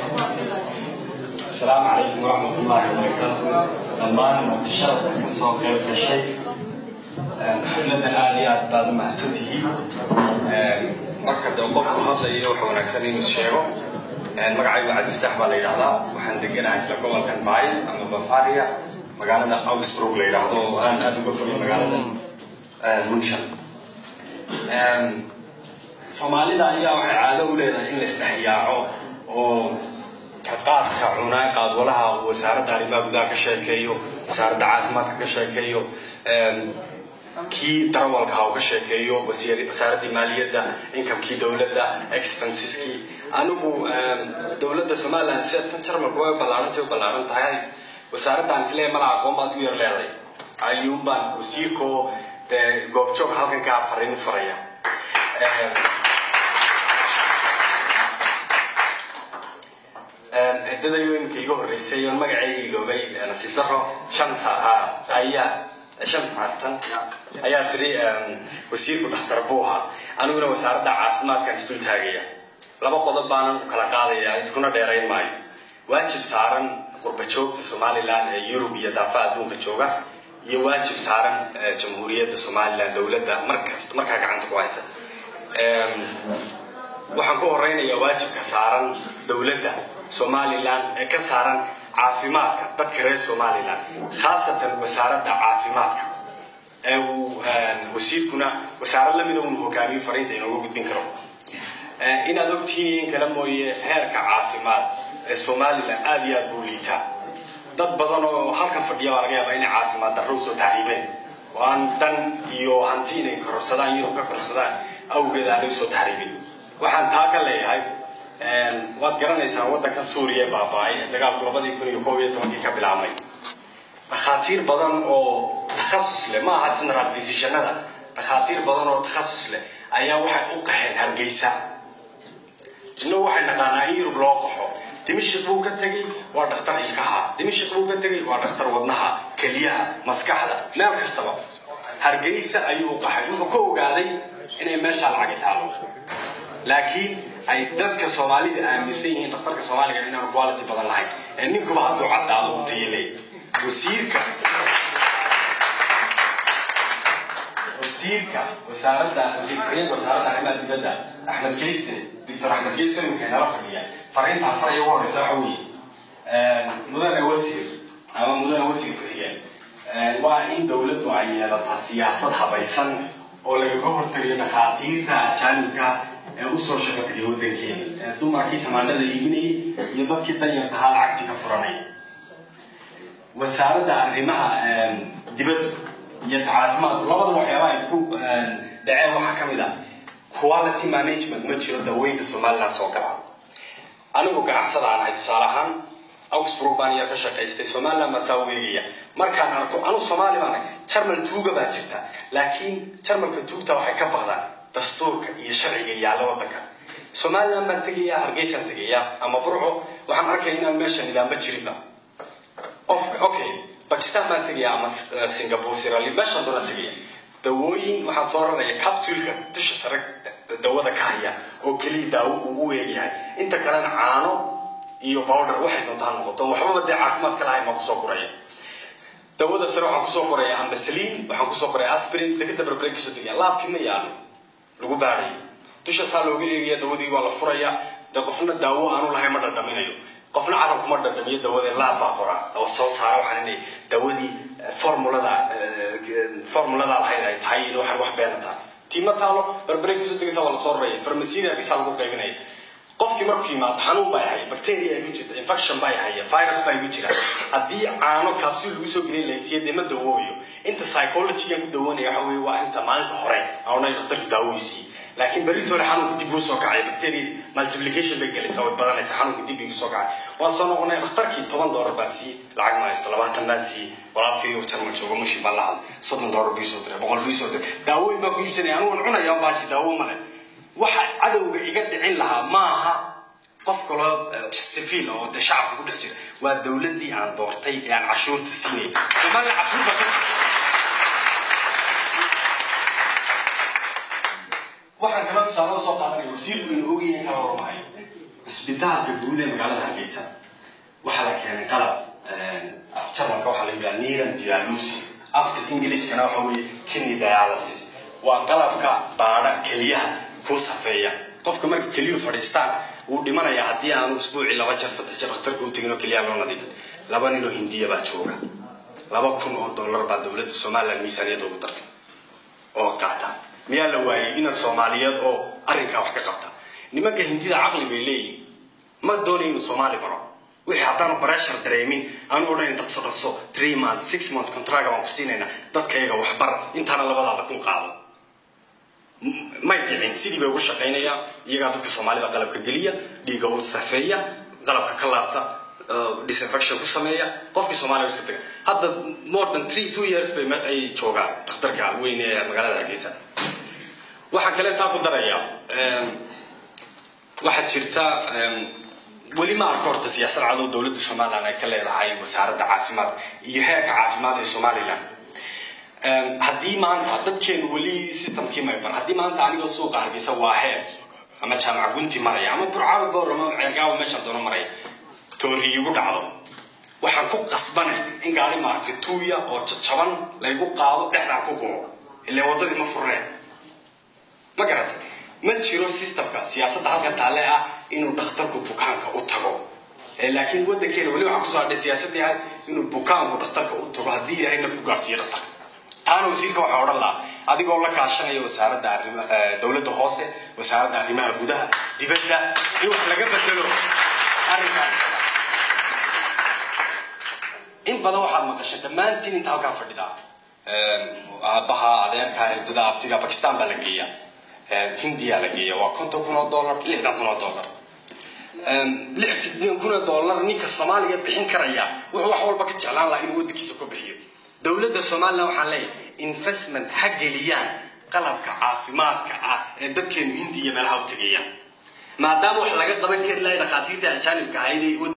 السلام عليكم ورحمة الله وبركاته dhammaan martisharafka ka soo qayb gashay xafladan aad iyo aad baad u mahadsantihiin marka de qofku hadlaya waxa wanaagsan inuu sheego magacaygu cabdifataax baa la yidhahdaa waxaan deganahay isla gobolkan baay ama bavaria magaalada augsburg la yidhaahdo oo aan aad uga fogay magaalada munshan soomaalida ayaa waxay caado u leedahay in la isdhexyaaco oo qaadka cunaa qaadwalaha uu wasaaradda arrimaha gudaha ka sheekeeyo wasaaradda caafimaadka ka sheekeeyo kii darawalka ha uu ka sheekeeyo wasaaraddii maaliyadda inkamkii dowladda expenseski anigu dowladda somaliland sida tan jarmalku way ballaarantay u ballaaran tahay wasaaraddan islee mala aqoon baad u yar leeday ayuunbaan wasiirkoo dee goobjoog halkan kaa fariin faraya ciddadaydu iminka iga horreysay oon magacayga iloobay nasiib daro shams ahaa ayaa shams hartan ayaa tiri wasiirku dhakhtar buu ahaa aniguna wasaaradda caafimaadkan isdul taagaya laba qodob baanan u kala qaadaya idkuna dheerayn maayo waajib saaran qurba joogta somaliland ee yurub iyo daafaha adduunka jooga iyo waajib saaran jamhuuriyadda somaliland dowladda markasta markaa gacanta ku haysa waxaan ku horeynayaa waajibka saaran dowladda somaliland ee ka saaran caafimaadka dadka reer somaliland khaasatan wasaaradda caafimaadka ee uu wasiirkuna wasaarad lamida unu hogaamiyo fariinta inooga gudbin karo inaad ogtihiin in kale mooye heerka caafimaad ee somaliland aada iyo aad buu liitaa dad badan oo halkan fadhiya baa laga yaabaa inay caafimaad darro usoo taxriibeen oo aan dan iyo hanti inay kororsadaan yurub ka kororsadaan awgeed aanay usoo taxriibin waxaan taa ka leeyahay waad garanaysaan waddanka suuriya baaba-ay dagaalku labadii kun iyo koob iyo tobankii ka bilaabmay dhakhaatiir badan oo takhasus leh ma aha general physicianada dhakhaatiir badan oo takhasus leh ayaa waxay u qaxeen hargeysa innagu waxay naqaanaa in yurub loo qaxo dimashik buu ka tegey waa dhakhtar ilkaha dimashik buu ka tegey waa dhakhtar wadnaha keliyaha maskaxda meel kastaba hargeysa ayuu u qaxay wuxuu ka ogaaday inay meeshaa lacagi taalo laakiin ay dadka soomaalida aaminsan yihiin dhakhtarka soomaaliga inaanu quality badan lahayn ee ninkuba hadduu caddaado u tayaley wasiirka wasiirka wasaaradda wasiirka wasaaradda arrimaha dibadda axmed keyse doctor axmed keyse imika inala fadhiya fariintaan faraya ugu horeysa waxa weeye mudane wasiir ama mudane wasiir ku-xigeen waa in dowladdu ay yeelataa siyaasad habaysan oo lagaga hortagayo dhakhaatiirta ajaanibka ee usoo shaqo tagay waddankeena dumarkii tamaanada iibinayay iyo dadkii danyartahaa lacagtii ka furanay wasaaradda arrimaha dibaddu iyo caafimaadku labada waxyaaba ay ku dhaceen waxaa ka mid ah quality management ma jiro daweynta somaliland soo gala anigu ganacsada aan ahay tusaale ahaan augsburg baan yar ka shaqaystay somaliland baan saa weegaya markaan arko anu soomaali baan ahay jarmal tuuga baa jirta laakiin jarmalka tuugta waxay ka baqdaan dastuurka iyo sharciga yaalla waddanka somaliland baan tegayaa hargeysaan tegayaa ama burco waxaan arkaya inaan meesha nidaamba jirinba okay bakistan baan tegayaa ama singapore sirali meeshaan doonaan tegaya dawooyin waxaan soo raraya capsulka dusha sare dawada ka haya oo keliya daawo uu u eegyahay inta kalena caano iyo bowder waxay doontaa noqoto waxbaba dee caafimaad ka lahayn baan kusoo guraya dawada sare waxaan kusoo qoraya ambasalin waxaan kusoo qoraya aspirin dekada barbarin kasoo tegaya laabkii ma yaalo lagu baarayo dusha saa looga eegaya dawadii waa la furaya de qofna daawo aanu lahayn ma dhadhaminayo qofna carabku ma dhadhamiyo dawada laab baa qora oo soo saara waxaan inay dawadii formulada formulada lahayd ay tahay in waxan wax beena tahay tiima taalo barbare kasoo tegaysa waa lasoo raraya farmasiyada hargeysa lagu qaybinaya qofkii markuu yimaado xanuun baa haya bacteria igu jirta infection baa haya virus baa igu jira haddii caano capsule lagu soo gelin laysiiya dee ma dawoobayo inta psychology-gan ku dawoonaya waxa weye waa inta maalinta hore aan dhakhtarka daawadiisii laakiin berito hore xanuunka dib uu soo kacay bacteria multiplication bay gelaysaa way badanaysaa xanuunka dib igu soo kacay waan soo noqonay dhakhtarkii toban doolar baan siiyey lacag ma haysto labaatan baan siiyey walaalkii uu jarmal joogo mushin baan la hadlay soddon doolar bii soo diray boqol bii soo diray daawooyin baan ku iibsanaya anigu waan cunaya baashi daawo male waxa cadowga iga dhicin lahaa maaha qof kaloo sifiil oo dee shacabka ku dhex jira waa dowladdii aan doortay ee aan cashuurta siinay soomaaliya cashuur baa ka jirta waxaan kala tusaale soo qaadanaya wasiirku inuu ogyahay kala warmahayo cusbitaalka guud ee magaalada hargeysa waxaa la keenay qalab af jarmalka waxaa la yidhaha needle dialysis afka ingilishkana waxa weeye kidney dialysis waa qalabka baadha keliyaha ku safeeya qofka marka keliyuhu fadhiistaan wuu dhimanayaa haddii aanu usbuucii laba jeer saddex jeer dhakhtarka u tegin oo keliyaha loo nadiifin laba nin oo hindiya baa jooga laba kun oo dollar baa dowladda somaliland miisaaniyadda ugu dartay oo qaata miyaa la waayay ina soomaaliyeed oo arrinkaa wax ka qabta nimanka hindida caqli bay leeyihin ma doonayo inuu soomaali baro wixii haddaanu pressure dareemin aanu odhanayn dhaqso dhaqso three months six months contract baan ku siinaynaa dadkayaga waxbar intaana labadaada kun qaado may dhicin sidii bay ugu shaqaynayaan iyagaa dadka soomaalida qalabka geliya dhiiga u safeeya qalabka ka laabta disinfection ku sameeya qofkii soomaaliya iska taga hadda more than three two years bay ay joogaan dhakhtarka weyn ee magaalada hargeysa waxaan kale taa ku daraya waxaa jirta weli ma arko horta siyaasad cadow dowladda somaliland ay ka leedahay wasaaradda caafimaadka iyo heerka caafimaad ee somaliland haddii maanta dadkeenu weli systemkii may bar haddii maanta anigoo suuqa hargeysa waa heer ama jaamaca gunti maraya ama burcaawi boor ama ceergaawa meeshaan doono maraya toori igu dhacdo waxaan ku qasbanay in gaari markituuya oo jajaban laygu qaado dhexdaan ku go'o ilaa waddadii ma furneen ma garatay ma jiro systemka siyaasadda halkan taalle ah inuu dhakhtarku bukaanka u tago laakiin waddankeena weli waxaa kusoo hadhay siyaasadii ahayd inuu bukaanku dhakhtarka u tago haddii ilaahay naf ku gaarsiiyo dhakhtarka taana wasiirka waxaa odhan lahaa adigoo la kaashanaya wasaaradda arrima dowladda hoose wasaaradda arrimaha gudaha dibadda in wax laga bedelo arrinkaas in badan waxaad maqashay dhammaantiin inta halkaa fadhida aabbaha adeerka eedada abtiga bakistan baa la geeya hindiya la geeya waa konton kun oo dollar lixdan kun oo dollar lixdan kun oo dollar ninka soomaaliga bixin karaya wuxuu wax walba ka jeclaan lahaa inuu waddankiisa ku bixiyo dowladda somaliland waxaan leeyahay investment ha geliyaan qalabka caafimaadka ah ee dadkeenu hindiya meelaha u tegayaan maadaama wax laga qaban kari lahay dhakhaatiirta ajaanibka ahayd